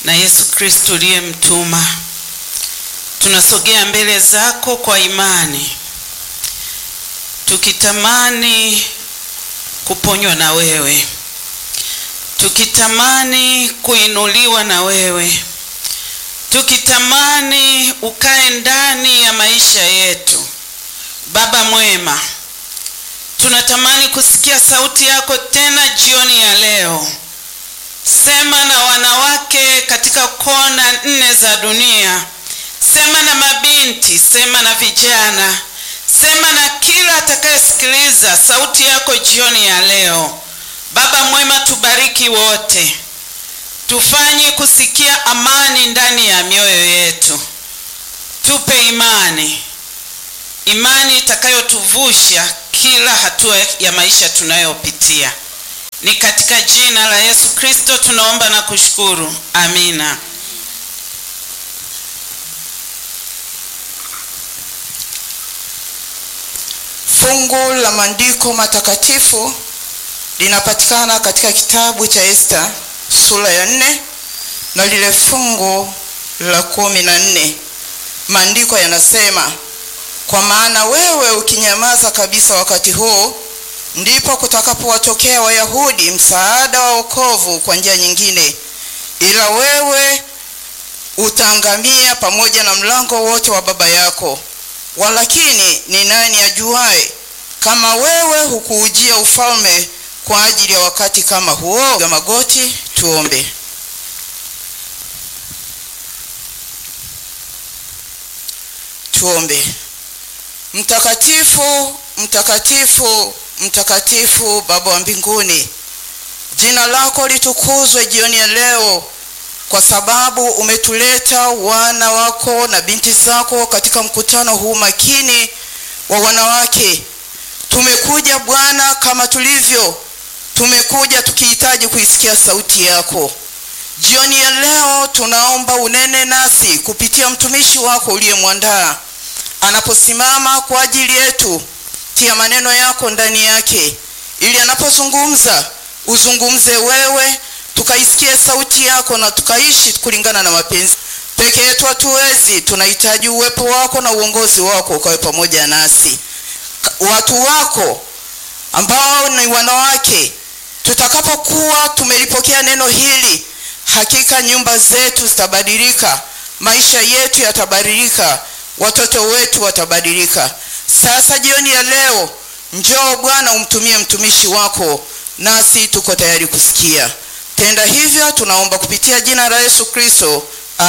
na Yesu Kristo uliyemtuma. Tunasogea mbele zako kwa imani, tukitamani kuponywa na wewe, tukitamani kuinuliwa na wewe, tukitamani ukae ndani ya maisha yetu. Baba mwema, tunatamani kusikia sauti yako tena jioni ya leo. Sema na wanawake katika kona nne za dunia, sema na mabinti, sema na vijana, sema na kila atakayesikiliza sauti yako jioni ya leo. Baba mwema, tubariki wote, tufanye kusikia amani ndani ya mioyo yetu, tupe imani, imani itakayotuvusha kila hatua ya maisha tunayopitia. Ni katika jina la Yesu Kristo tunaomba na kushukuru, amina. Fungu la maandiko matakatifu linapatikana katika kitabu cha Esta sura ya nne na lile fungu la kumi na nne. Maandiko yanasema, kwa maana wewe ukinyamaza kabisa wakati huu, ndipo kutakapowatokea Wayahudi msaada wa wokovu kwa njia nyingine, ila wewe utaangamia pamoja na mlango wote wa baba yako. Walakini ni nani ajuaye kama wewe hukuujia ufalme kwa ajili ya wakati kama huo? Piga magoti tuombe. Tuombe. Mtakatifu, mtakatifu, mtakatifu, Baba wa mbinguni, jina lako litukuzwe jioni ya leo, kwa sababu umetuleta wana wako na binti zako katika mkutano huu makini wa wanawake. Tumekuja Bwana kama tulivyo, tumekuja tukihitaji kuisikia sauti yako jioni ya leo. Tunaomba unene nasi kupitia mtumishi wako uliyemwandaa anaposimama kwa ajili yetu. Tia maneno yako ndani yake, ili anapozungumza uzungumze wewe, tukaisikie sauti yako na tukaishi kulingana na mapenzi. Peke yetu hatuwezi, tunahitaji uwepo wako na uongozi wako ukawe pamoja nasi. Watu wako ambao ni wanawake, tutakapokuwa tumelipokea neno hili, hakika nyumba zetu zitabadilika, maisha yetu yatabadilika, watoto wetu watabadilika. Sasa jioni ya leo, njoo Bwana, umtumie mtumishi wako, nasi tuko tayari kusikia. Tenda hivyo, tunaomba kupitia jina la Yesu Kristo,